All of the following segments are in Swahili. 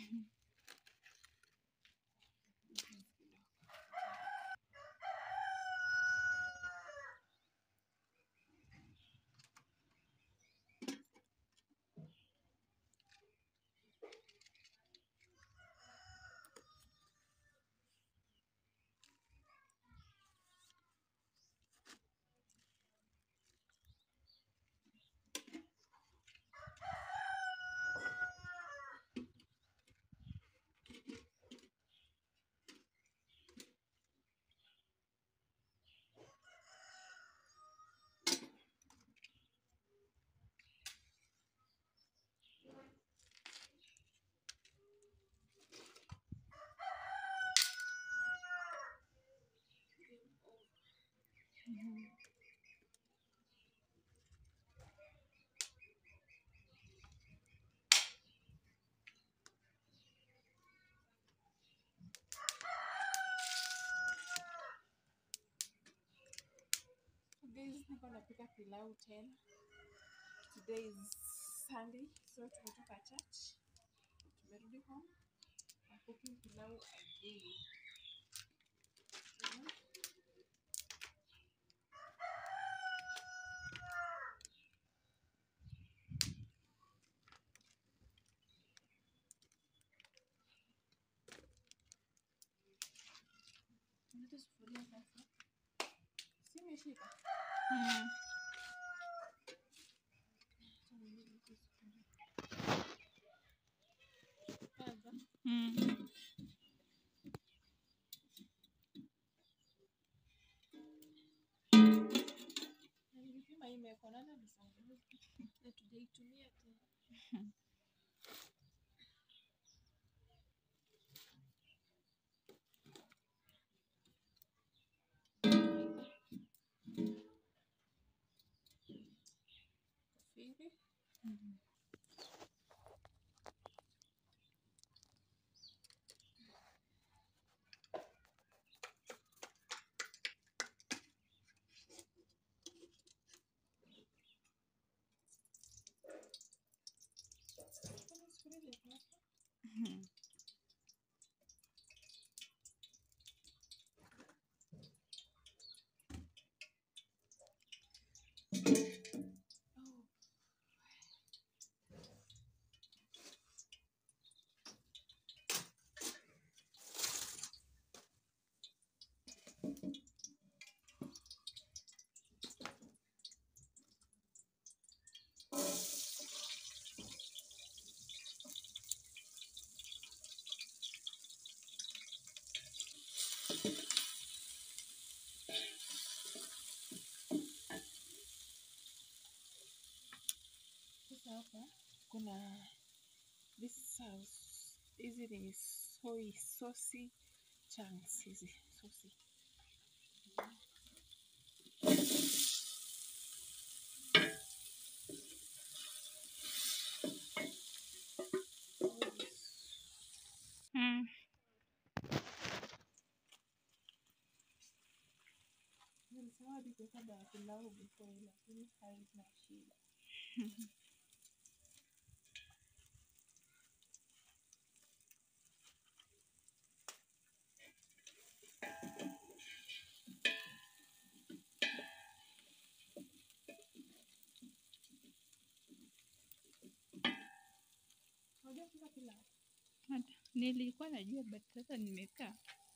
Guys, niko napika pilau tena. Today is Sunday, so tumetoka church. Tumerudi home. I'm cooking pilau again. Mhm. Unaleta sufuria sasa. Si imeshika? Mm. Kwanza. Mm. Na nilipima hii imewekwa nane alisonga. Na tujaitumia tena. Hivi. Kuna sufuria ilikuwapa. Mhm. Oh. Sasa hapa kuna this sauce. Hizi ni soy saucy chunks hizi saucy. Mm. Nilisema hadi kuweka dawa pilau before lakini haina shida. Unajua kupika pilau? Hata nilikuwa najua but sasa nimekaa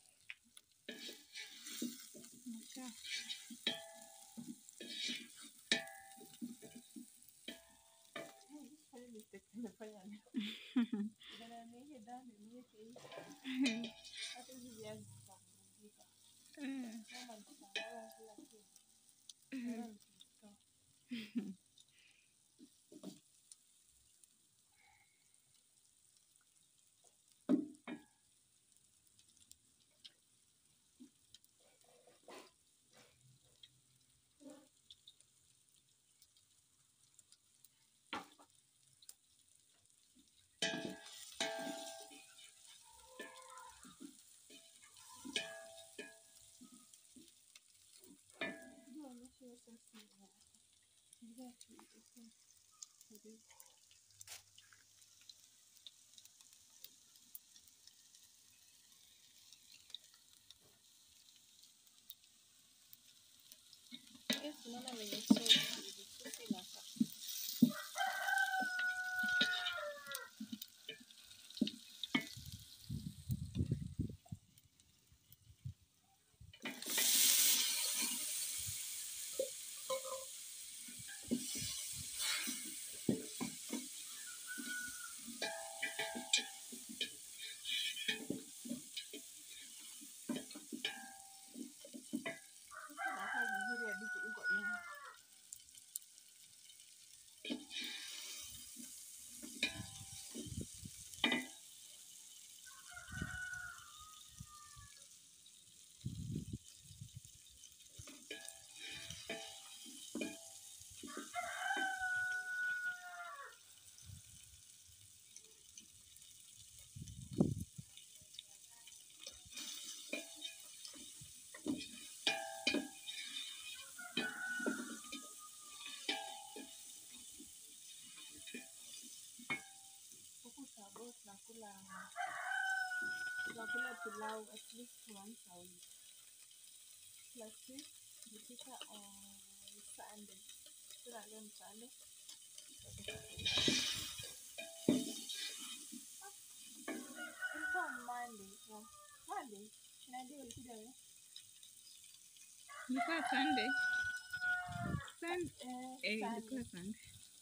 nimekaa Oh, fanya mistake nimefanya leo. Badala ya niweke dawa niweke hii. Hata hizi viazi zitavurugika. Eh, Kama nitachanganya kila kitu. Bora nikitoa. guess unaona venye sosi hivi, sosi inakaa. Sasa inakaa vizuri hadi kuliko nyama. Huku Tsavo tunakula tunakula pilau at least once a week. Last week tulipika on Sunday. Sasa leo ni Sunday. Tutapika pilau. Ah, Ilikuwa Monday. No, Monday. Nadia ulikuja wewe? Ilikuwa Sunday. Sun- Eh, eh, Sunday. ilikuwa Sunday.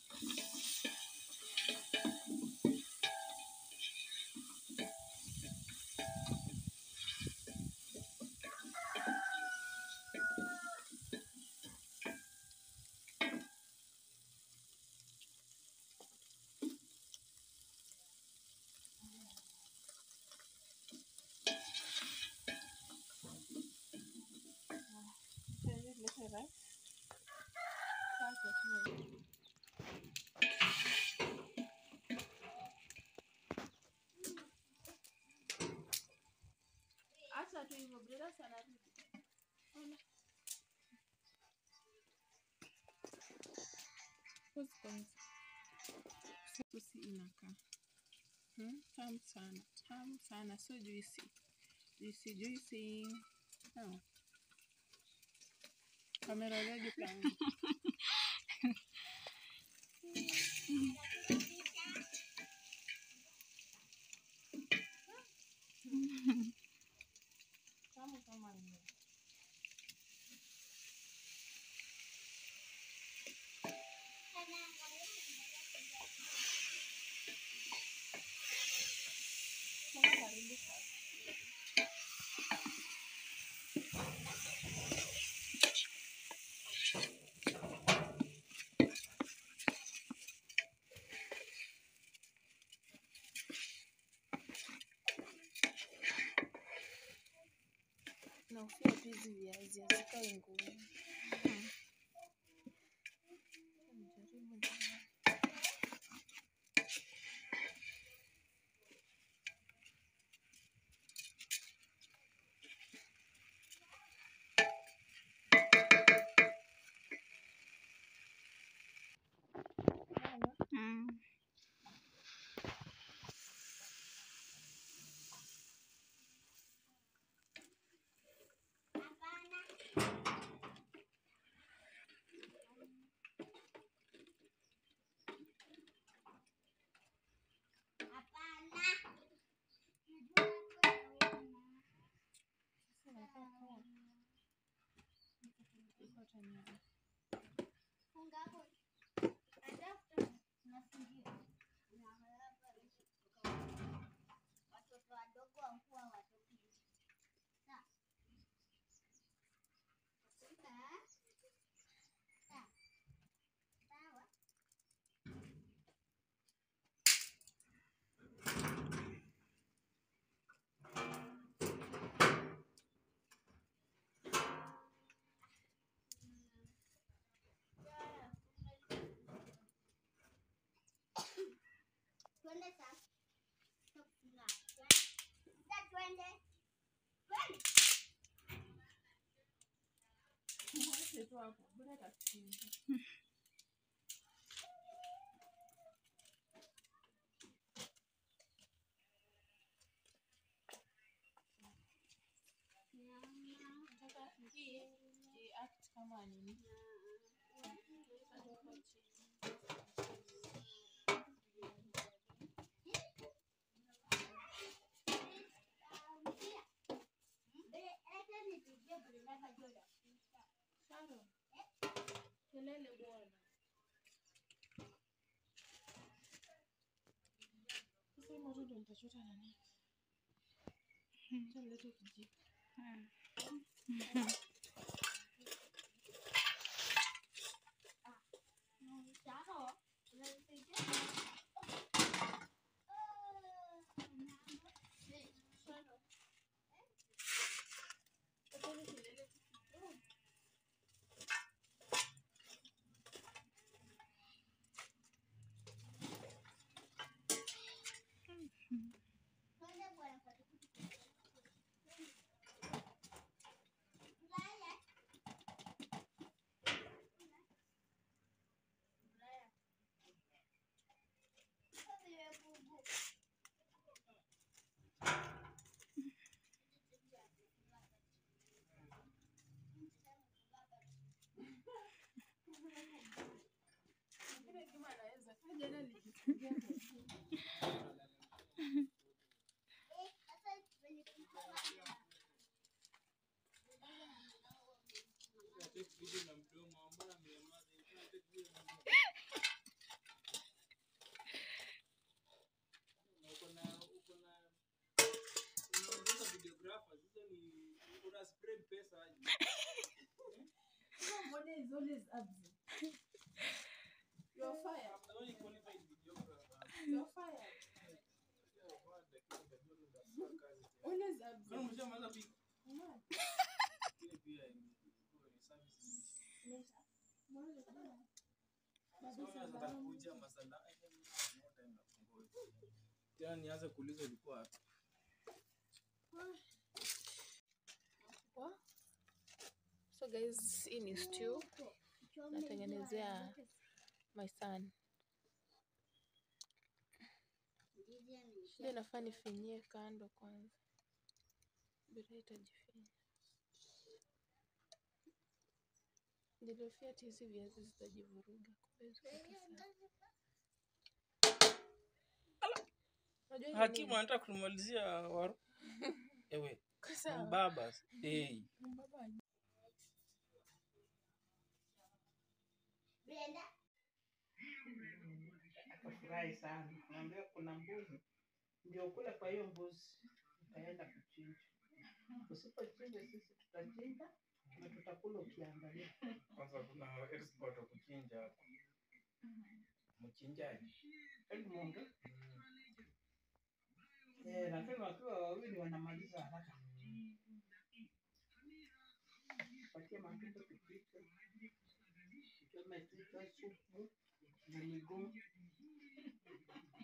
Can you let her rice? Sasa tuwe. Acha tu hivyo, brother sana rudi. Ona. Pause kwanza. Sosi inakaa. Hmm? Tamu sana, tamu sana, sio juisi. Juisi juisi. No. Kamera leo plan. Tamu kama nini? Tena karibu sana. na ufia tu hizi viazi hazikae ngumu. Nijaribu tena. Unaona? Mm. Sasa inakaa poa. Iko tayari. Watoto wadogo wakuwa watoto. Sawa. Sawa. Sawa. Sawa. Twende sasa. Tufunga. Sasa twende. Twende. Mwache tu hapo, bora atasikiza. Nataka hii hii act kama nini? Usilele bwana. Sasa hii moto ndio nitachota nani? Acha nilete kijiko. Sawa. Unanisaidia? Acha nisilele kidogo. Twende bwana kwa tuktuk. Ulaya. Ulaya. Wewe bubu. Lakini kama anaweza kaa jana nikifikiria kwa simu. Eh, sasa kwenye kutoka. No money is always absent. You're fired. You're fired. Always absent. Mama, mbona bwana? Bado salamu. tena nianze kuuliza ulikuwa wapi? Wa? So guys, hii ni stew natengenezea my son. Shida nafaa nifinyie kando kwanza. Bila itajifinya. Nilihofia ati hizi viazi zitajivuruga. Kumbe ziko tu sawa. Unajua hii ni Hakimu nini? anataka kumalizia waru. Ewe, Kwa sawa. mbaba. Hey. Mbaba Brenda. Akafurahi sana, naambia kuna mbuzi, ndio kule kwa hiyo mbuzi utaenda kuchinja. Usipochinja sisi tutachinja na tutakula ukiangalia. Kwanza kuna expert wa kuchinja hapa. Mchinjaji. Edmund, eh, lakini wakiwa wawili wanamaliza haraka. Patia matumbo tupike, tuchome kichwa, supu na miguu.